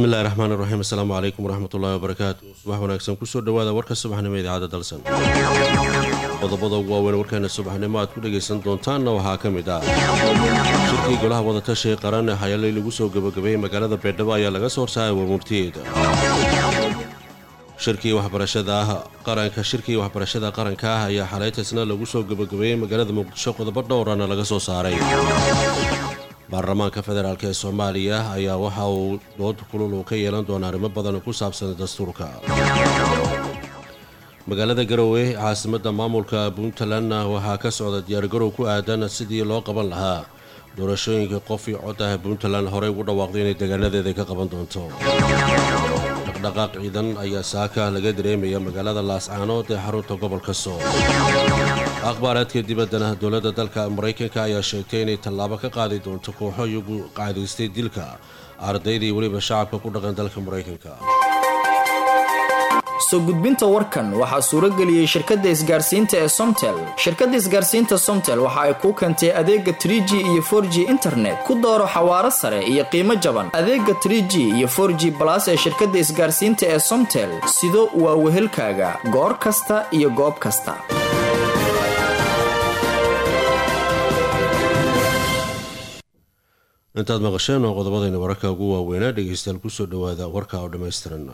bismillahi raxmaani raxiim assalaamu calaykum waraxmatullaahi wabarakaatu subax wanaagsan kusoo dhowaada warka subaxnimo idaacadda dalsan qodobada ugu waaweyn warkeena subaxnimo aad ku dhagaysan doontaanna waxaa ka mid ah shirkii golaha wadatashiga qaran ee hayalay lagu soo gebagabeeyey magaalada beedhabo ayaa laga soo horsaaray warmurtiyeeda shirkii waxbarashada ah qaranka shirkii waxbarashada qaranka ah ayaa xalaytasna lagu soo gebagabeeyey magaalada muqdisho qodobo dhowrana laga soo saaray baarlamaanka federaalk ee soomaaliya ayaa waxa uu dood kulul uu ka yeelan doona arrimo badan ku saabsan dastuurka magaalada garowe caasimadda maamulka puntlandna waxaa ka socda diyaargarow ku aadan sidii loo qaban lahaa doorashooyinka qof io cod ah puntland horey ugu dhawaaqday inay degaanadeeda ka qaban doonto dhaqdhaqaaq ciidan ayaa saaka laga dareemaya magaalada laascaanood ee xarunta gobolka sool akhbaaraadka dibaddana dowladda dalka maraykanka ayaa sheegtay inay tallaabo ka qaadi doonto kooxo iyagu qaadaystay dilka ardaydii weliba shacabka ku dhaqan dalka maraykanka soo gudbinta warkan waxaa suurageliyey shirkadda isgaarsiinta ee somtel shirkadda isgaarsiinta somtel waxa ay kuu keentay adeega trie g iyo for g internet ku dooro xawaaro sare iyo qiimo jaban adeega trie g iyo for g balas ee shirkadda isgaarsiinta ee somtel sido waa wehelkaaga goor kasta iyo goob kasta intaad maqasheen oo qodobadayna wararka ugu waaweynaa dhegeystayaal kusoo dhawaada warka oo dhammaystiran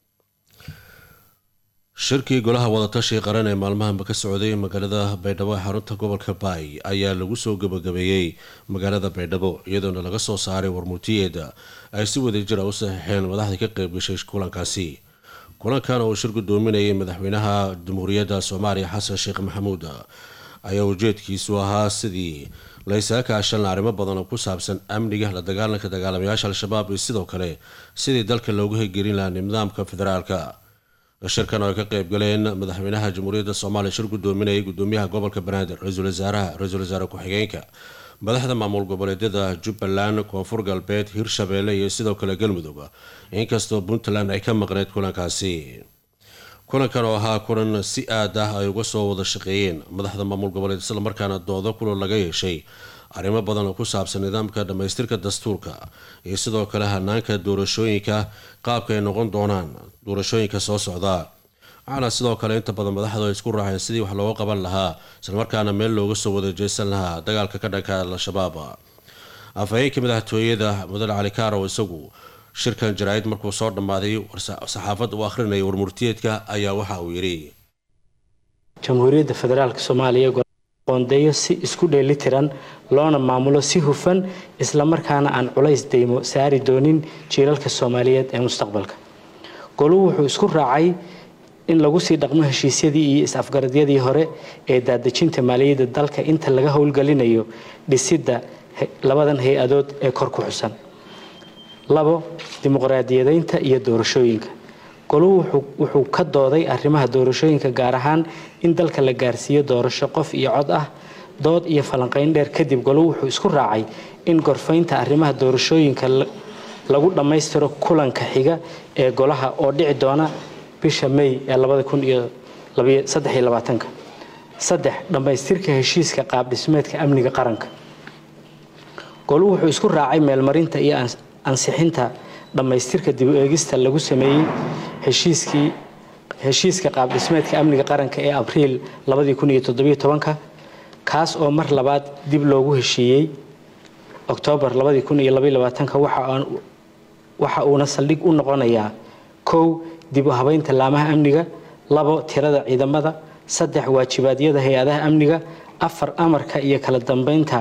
shirkii golaha wadatashiga qaran ee maalmahanba ka socday magaalada baydhabo ee xarunta gobolka baay ayaa lagu soo gebagabeeyey magaalada baydhabo iyadoona laga soo saaray warmurtiyeeda ay si wadajir a u saxiixeen madaxda ka qeybgashay kulankaasi kulankan oo shir gudoominayay madaxweynaha jamhuuriyadda soomaaliya xasan sheekh maxamuud ayaa ujeedkiisu ahaa sidii laysaga kaashan arrimo badan oo ku saabsan amniga la dagaalanka dagaalamayaasha al-shabaab iyo sidoo kale sidii dalka loogu hirgelin lahaa nidaamka federaalka shirkan oo ay ka qeyb galeen madaxweynaha jamhuuriyadda soomaaliya shir gudoominayay gudoomiyaha gobolka banaadir ra-iisul wasaaraha ra-iisul wasaare ku-xigeenka madaxda maamul goboleedyada jubbaland koonfur galbeed hirshabeelle iyo sidoo kale galmudug inkastoo puntland ay ka maqneyd kulankaasi kulankan oo ahaa kulan si aad ah ay uga soo wada shaqeeyeen madaxda maamul goboleed islamarkaana doodo kulan laga yeeshay arrimo badan oo ku saabsan nidaamka dhammaystirka dastuurka iyo sidoo kale hanaanka doorashooyinka qaabka ay noqon doonaan doorashooyinka soo socda waxaana sidoo kale inta badan madaxdu ay isku raaceen sidii wax looga qaban lahaa islamarkaana meel looga soo wada jeesan lahaa dagaalka ka dhanka al-shabaab afhayeenka madaxtooyada mudane cali kaarow isagu shirkan jaraa-id markuu soo dhammaaday saxaafad uu akhrinaya warmurtiyeedka ayaa waxa uu yidhi jamhuuriyadda federaalk soomaaliya qoondeeyo si isku dheelitiran loona maamulo si hufan islamarkaana aan culays deymo saari doonin jiilalka soomaaliyeed ee mustaqbalka goluhu wuxuu isku raacay in lagu sii dhaqmo heshiisyadii iyo is-afgaradyadii hore ee daadejinta maaliyadda dalka inta laga howlgelinayo dhisidda labadan hay-adood ee kor ku xusan labo dimuqraadiyadeynta iyo doorashooyinka goluhu wuxuu ka dooday arrimaha doorashooyinka gaar ahaan in dalka la gaarsiiyo doorasho qof iyo cod ah dood iyo falanqeyn dheer kadib goluhu wuxuu isku raacay in gorfaynta arrimaha doorashooyinka lagu dhammaystiro kulanka xiga ee golaha oo dhici doona bisha may ee saddex dhammaystirka heshiiska qaabdhismeedka amniga qaranka goluhu wuxuu isku raacay meelmarinta iyo ansixinta dhammaystirka dib u eegista lagu sameeyey heshiiskii heshiiska qaabdhismeedka amniga qaranka ee abriil kaas oo mar labaad dib loogu heshiiyey oktoobar waxa uuna saldhig u noqonayaa kow dib u habeynta laamaha amniga labo tirada ciidamada saddex waajibaadyada hay-adaha amniga afar amarka iyo kala dambeynta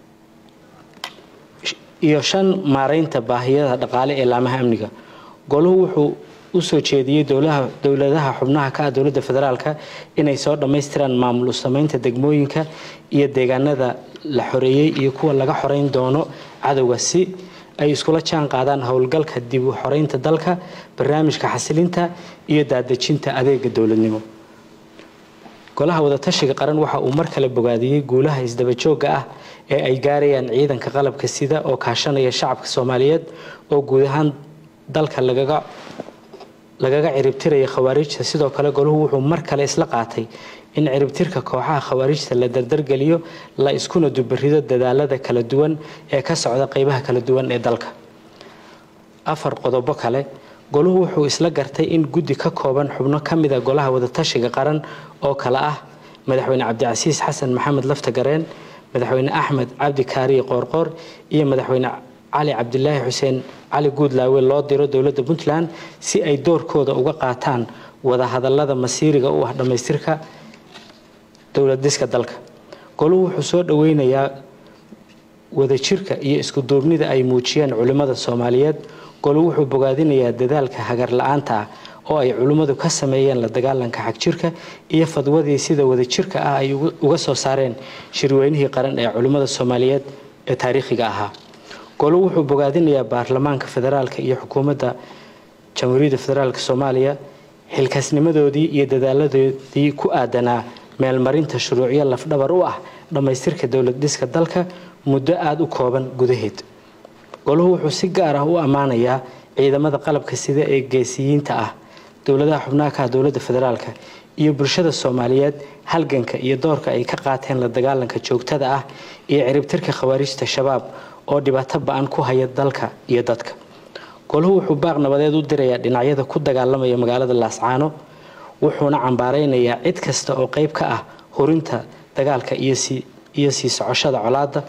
iyo shan maareynta baahiyada dhaqaale ee laamaha amniga goluhu wuxuu u soo jeediyey dowladaha xubnaha ka ah dowladda federaalka inay soo dhammaystiraan maamul u sameynta degmooyinka iyo deegaanada la xoreeyey iyo kuwa laga xoreyn doono cadowga si ay iskula jaan qaadaan howlgalka dib u xoreynta dalka barnaamijka xasilinta iyo daadejinta adeega dowladnimo golaha wadatashiga qaran waxa uu mar kale bogaadiyey guulaha isdabajooga ah ee ay gaarayaan ciidanka qalabka sida oo kaashanaya shacabka soomaaliyeed oo guud ahaan dalka lagaga lagaga ciribtiraya khawaarijta sidoo kale goluhu wuxuu mar kale isla qaatay in ciribtirka kooxaha khawaarijta la dardargeliyo la iskuna dubarido dadaalada kala duwan ee ka socda qeybaha kala duwan ee dalka afar qodobo kale goluhu wuxuu isla gartay in guddi ka kooban xubno ka mida golaha wadatashiga qaran oo kale ah madaxweyne cabdicasiis xasan maxamed laftagareen madaxweyne axmed cabdi kaariye qoorqoor iyo madaxweyne cali cabdilaahi xuseen cali guudlaawe loo diro dowladda puntland si ay doorkooda uga qaataan wadahadalada masiiriga u ah dhammaystirka dowladiska dalka goluhu wuxuu soo dhoweynayaa wadajirka iyo iskuduubnida ay muujiyeen culimmada soomaaliyeed golu wuxuu bogaadinayaa dadaalka hagar la-aanta ah oo ay culimmadu ka sameeyeen la dagaalanka xagjirka iyo fadwadii sida wadajirka ah ay uga soo saareen shirweynihii qaran ee culimmada soomaaliyeed ee taariikhiga ahaa golu wuxuu bogaadinayaa baarlamaanka federaalka iyo xukuumadda jamhuuriyadda federaalk soomaaliya xilkaasnimadoodii iyo dadaaladoodii ku aadanaa meelmarinta shuruucyo lafdhabar u ah dhammaystirka dowlad dhiska dalka muddo aada u kooban gudaheed goluhu wuxuu si gaar ah u ammaanayaa ciidamada qalabka sida ee geesiyiinta ah dowladaha xubnaha ka ah dowladda federaalka iyo bulshada soomaaliyeed halganka iyo doorka ay ka qaateen la dagaalanka joogtada ah iyo ciribtirka khawaarijta shabaab oo dhibaato ba-an ku haya dalka iyo dadka goluhu wuxuu baaq nabadeed u dirayaa dhinacyada ku dagaalamaya magaalada laascaano wuxuuna cambaareynayaa cid kasta oo qeyb ka ah hurinta dagaalka iyo sii socoshada colaada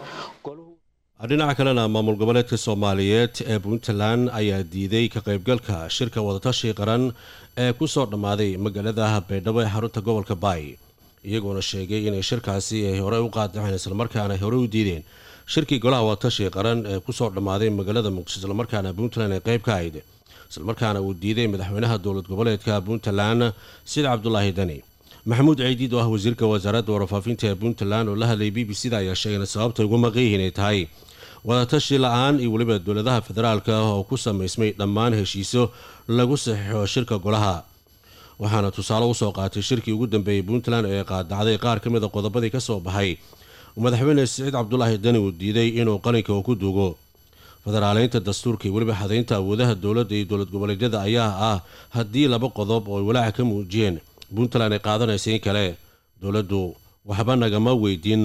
dhinaca kalena maamul goboleedka soomaaliyeed ee puntland ayaa diiday ka qaybgalka shirka wadatashi qaran ee kusoo dhammaaday magaalada baydhabo ee xarunta gobolka baay iyagoona sheegay inay shirkaasi ay horey u qaadaceen islamarkaana ay horey u diideen shirkii golaha wadatashi qaran ee kusoo dhammaaday magaalada muqdisho islamarkaana puntland ay qayb ka ahayd islamarkaana uu diiday madaxweynaha dowlad goboleedka puntland sida cabdulaahi dani maxamuud ciidiid oo ah wasiirka wasaaradda warfaafinta ee puntland oo la hadlayay b b c da ayaa sheegay sababta ugu maqayihiin ay tahay wadatashi la-aan iyo weliba dowladaha federaalka ah oo ku samaysmay dhammaan heshiisyo lagu saxiixo shirka golaha waxaana tusaale usoo qaatay shirkii ugu dambeeyey puntland ee qaadacday qaar ka mid a qodobadii kasoo baxay madaxweyne siciid cabdulaahi dani uu diiday inuu qalinka uu ku duugo federaaleynta dastuurka iyo weliba xadaynta awoodaha dowladda iyo dowlad goboleedyada ayaa ah haddii laba qodob oo ay walaaca ka muujiyeen puntland ay qaadanaysa in kale dowladdu waxba nagama weydiin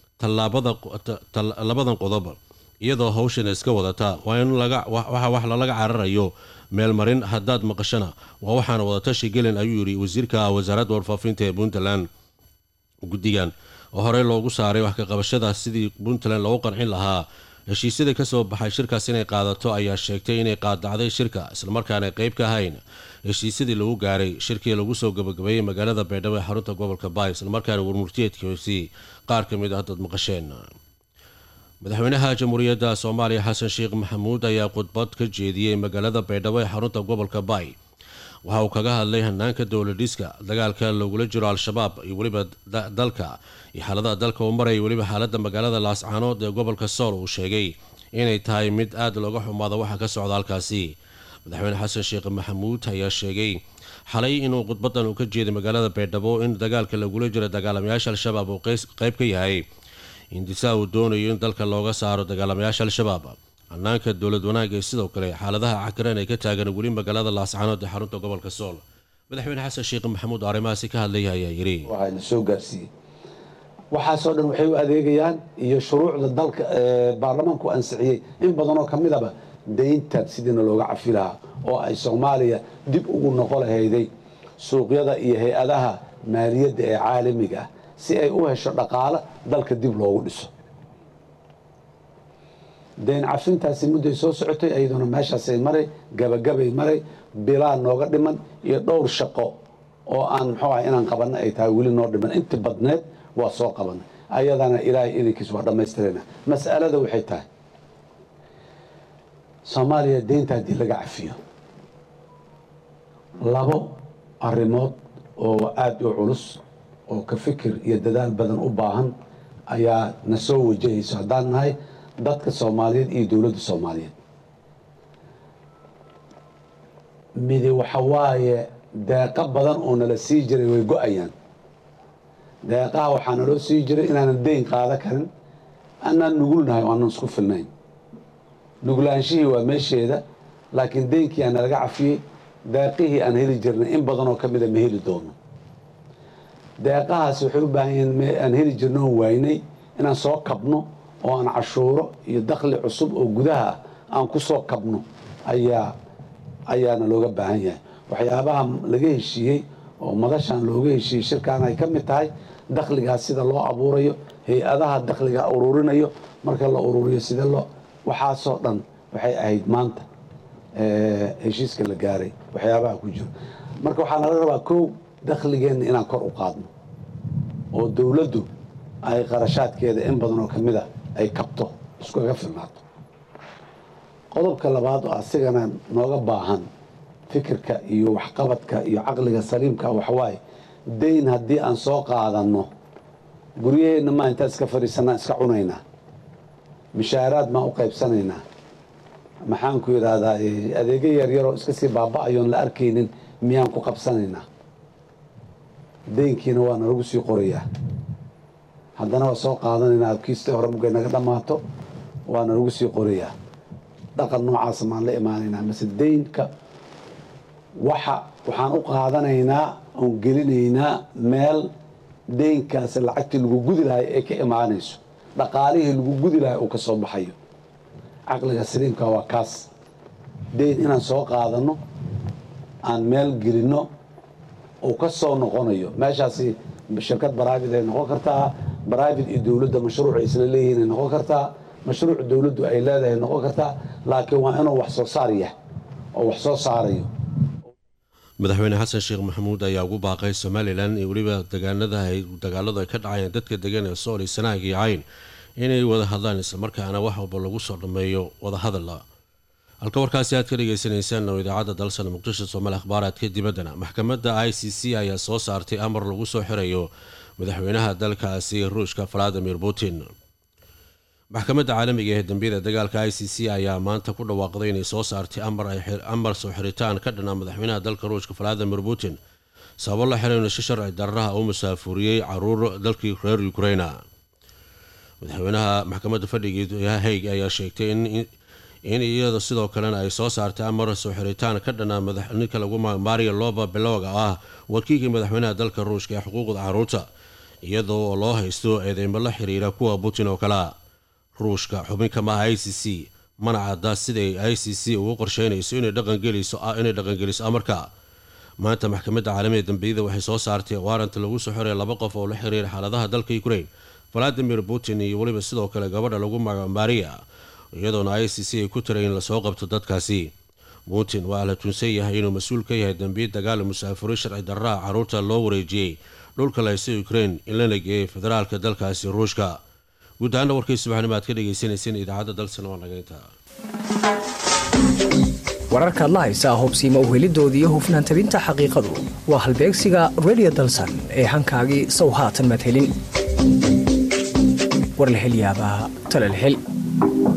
labadan qodob iyadoo hawshan iska wadata waa in waxa wax lalaga cararayo meelmarin haddaad maqashana waa waxaana wadatashi gelin ayuu yidhi wasiirka wasaaradda warfaafinta ee puntland guddigan oo horey loogu saaray wax ka qabashada sidii puntland loogu qancin lahaa heshiisyadii kasoo baxay shirkaas inay qaadato ayaa sheegtay inay qaadacday shirka islamarkaana qeyb ka ahayn heshiisyadii lagu gaaray shirkii lagu soo gabagabeeyey magaalada baydhabo ee xarunta gobolka baay islamarkaana warmurtiyeedkiisi qaar ka mid ah dad maqasheen madaxweynaha jamhuuriyadda soomaaliya xasan sheekh maxamuud ayaa khudbad ka jeediyey magaalada baydhabo ee xarunta gobolka baay waxa uu kaga hadlay hanaanka dowladhiska dagaalka lagula jiro al-shabaab iyo weliba dalka iyo xaaladaha dalka uu maraya weliba xaalada magaalada laascaanood ee gobolka sool uu sheegay inay tahay mid aada looga xumaado waxa ka socda halkaasi madaxweyne xasan sheekh maxamuud ayaa sheegay xalay inuu khudbadan uu ka jeeday magaalada baydhabo in dagaalka lagula jiro dagaalamayaasha al-shabaab uu qeyb ka yahay hindisaa uu doonayo in dalka looga saaro dagaalamayaasha al-shabaab hanaanka dowlad wanaagga ee sidoo kale xaaladaha cakiran ay ka taagan weli magaalada laascaanood ee xarunta gobolka sool madaxweyne xasan sheekh maxamuud oo arrimahaasi ka hadlaya ayaa yidhi waxaana soo gaarsiiyey waxaasoo dhan waxay u adeegayaan iyo shuruucda dalka baarlamaanku ansixiyey in badanoo ka midaba dayntan sidiina looga cafi lahaa oo ay soomaaliya dib ugu noqo lahayday suuqyada iyo hay-adaha maaliyadda ee caalamiga ah si ay u hesho dhaqaalo dalka dib loogu dhiso dayn cafintaasi mudday soo socotay iyaduna meeshaasay maray gabagabay maray bilaa nooga dhiman iyo dhowr shaqo oo aan muxuu aha inaan qabanno ay tahay weli noo dhiman inti badneed waa soo qabanay ayadana ilaahay idankiis waa dhammaystirayna mas'alada waxay tahay soomaaliya deynta haddii laga cafiyo labo arrimood oo aada u culus oo ka fikir iyo dadaal badan u baahan ayaa na soo wajahayso haddaan nahay dadka soomaaliyeed iyo dowladda soomaaliyeed midi waxa waaye deeqo badan oo nala sii jiray way go-ayaan deeqaha waxaa naloo sii jiray inaanan deyn qaada karin anaan nugulnahay oo aanan isku filnayn nuglaanshihii waa meesheeda laakiin deynkii aan nalaga cafiyey deeqihii aan heli jirnay in badanoo ka mida ma heli doono deeqahaasi waxay u baahan yihiin aan heli jirno oon waynay inaan soo kabno oo aan cashuuro iyo dakhli cusub oo gudaha aan ku soo kabno ayaa ayaana looga baahan yahay waxyaabaha laga heshiiyey oo madashan looga heshiiyey shirkan ay ka mid tahay dakhligaas sida loo abuurayo hay-adaha dakhliga ururinayo marka la ururiyo sida loo waxaasoo dhan waxay ahayd maanta heshiiska la gaaray waxyaabaha ku jiro marka waxaa nala rabaa kow dakhligeenna inaan kor u qaadno oo dowladdu ay qarashaadkeeda in badan oo kamid a ay kabto iskuga filnaato qodobka labaad oo asigana nooga baahan fikirka iyo waxqabadka iyo caqliga saliimka waxawaaye dayn haddii aan soo qaadanno guryaheenna maa intaan iska fadhiisanaa iska cunaynaa mishaaraad maan u qaybsanaynaa maxaanku yidhaahdaa adeegyo yaryaroo iska sii baaba-ayoon la arkaynin miyaan ku qabsanaynaa daynkiina waa nalagu sii qorayaa haddana waa soo qaadanaynaa kiista hore mugay naga dhammaato waa nalagu sii qorayaa dhaqan noocaasa maan la imaanaynaa mase daynka waxa waxaan u qaadanaynaa oon gelinaynaa meel daynkaasi lacagtii lagu gudi lahay ee ka imaanayso dhaqaalihii lagu gudi lahay uu ka soo baxayo caqliga saliimka waa kaas dayn inaan soo qaadanno aan meel gelinno uu ka soo noqonayo meeshaasi shirkad baraavid ay noqon kartaa baraavid iyo dowladda mashruuc ay isla leeyihiin ay noqon kartaa mashruuc dowladdu ay leedahay noqon kartaa laakiin waa inuu wax soo saar yahay oo wax soo saarayo madaxweyne xasan sheekh maxamuud ayaa ugu baaqay somalilan iyo weliba degaanada dagaaladu ay ka dhacayeen dadka degan ee sool iyo sanaag iyo cayn inay wada hadlaan islamarkaana wax walba lagu soo dhammeeyo wadahadala halka warkaasi aad ka dhagaysanaysaan oo idaacadda dalsan muqdisho soomaali akhbaaraadka dibaddana maxkamadda i c c ayaa soo saartay amar lagu soo xirayo madaxweynaha dalkaasi ruushka valadimir putin maxkamadda caalamiga ee dambiyada dagaalka i c c ayaa maanta ku dhawaaqday inay soo saartay amar soo xiritaan ka dhana madaxweynaha dalka ruushka valadimir putin sababo la xiriir si sharci dararaha uu musaafuriyey caruur dalkii reer ukraina madaxweynaha maxkamadda fadhiga haig ayaa sheegtay in iyada sidoo kalena ay soo saartay amar soo xiritaan ka dhana ninka lagu mario loba beloga ah wakiilkii madaxweynaha dalka ruushka ee xuquuqda caruurta iyadoo oo loo haysto eedeymo la xiriira kuwa putin oo kalea ruushka xubinka maaha i c c mana cadda siday i c c ugu qorsheynayso inay dhaqangeliso amarka maanta maxkamadda caalamiga dambiyada waxay soo saartay waaranta lagu soo xiray laba qof oo la xiriira xaaladaha dalka ukraine valadimir putin iyo weliba sidoo kale gabadha lagu magaco maria iyadoona i c c ay ku tiray in lasoo qabto dadkaasi putin waa la tunsan yahay inuu mas-uul ka yahay dambiya dagaal musaafuriin sharci darraha caruurta loo wareejiyey dhulka laysa ukraine in lana geeyay federaalka dalkaasi ruushka guud ahaana warkii subaxnimo aad ka dhagaysanayseen idaacadda dalsan waa naga intaa wararkaad la haysaa hubsiima uhelidooda iyo hufnaan tabinta xaqiiqadu waa halbeegsiga redio dalsan ee hankaagii sow haatan madhelin war la hel yaabaa tala la hel